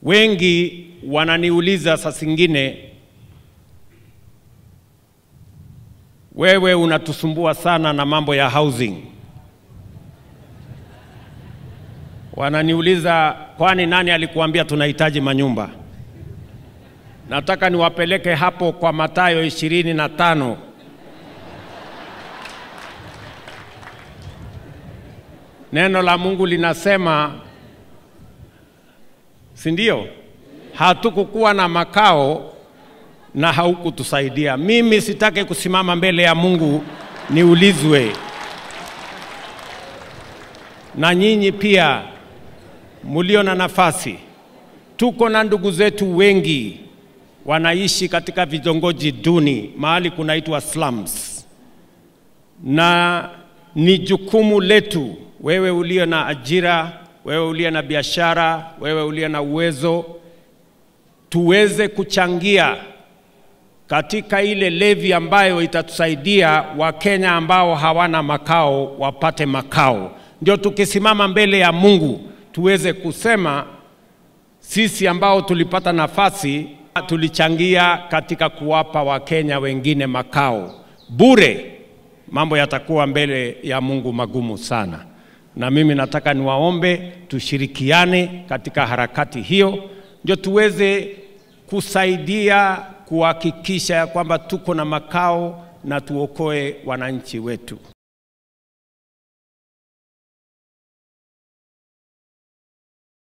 Wengi wananiuliza saa zingine, wewe unatusumbua sana na mambo ya housing. Wananiuliza, kwani nani alikuambia tunahitaji manyumba? Nataka niwapeleke hapo kwa Mathayo ishirini na tano neno la Mungu linasema, si ndio? Hatukukuwa na makao na haukutusaidia. Mimi sitaki kusimama mbele ya Mungu niulizwe, na nyinyi pia mulio na nafasi. Tuko na ndugu zetu wengi wanaishi katika vitongoji duni, mahali kunaitwa slums, na ni jukumu letu, wewe ulio na ajira, wewe ulio na biashara, wewe ulio na uwezo, tuweze kuchangia katika ile levi ambayo itatusaidia Wakenya ambao hawana makao wapate makao. Ndio tukisimama mbele ya Mungu tuweze kusema sisi ambao tulipata nafasi tulichangia katika kuwapa Wakenya wengine makao bure. Mambo yatakuwa mbele ya Mungu magumu sana, na mimi nataka niwaombe tushirikiane katika harakati hiyo, ndio tuweze kusaidia kuhakikisha ya kwamba tuko na makao na tuokoe wananchi wetu.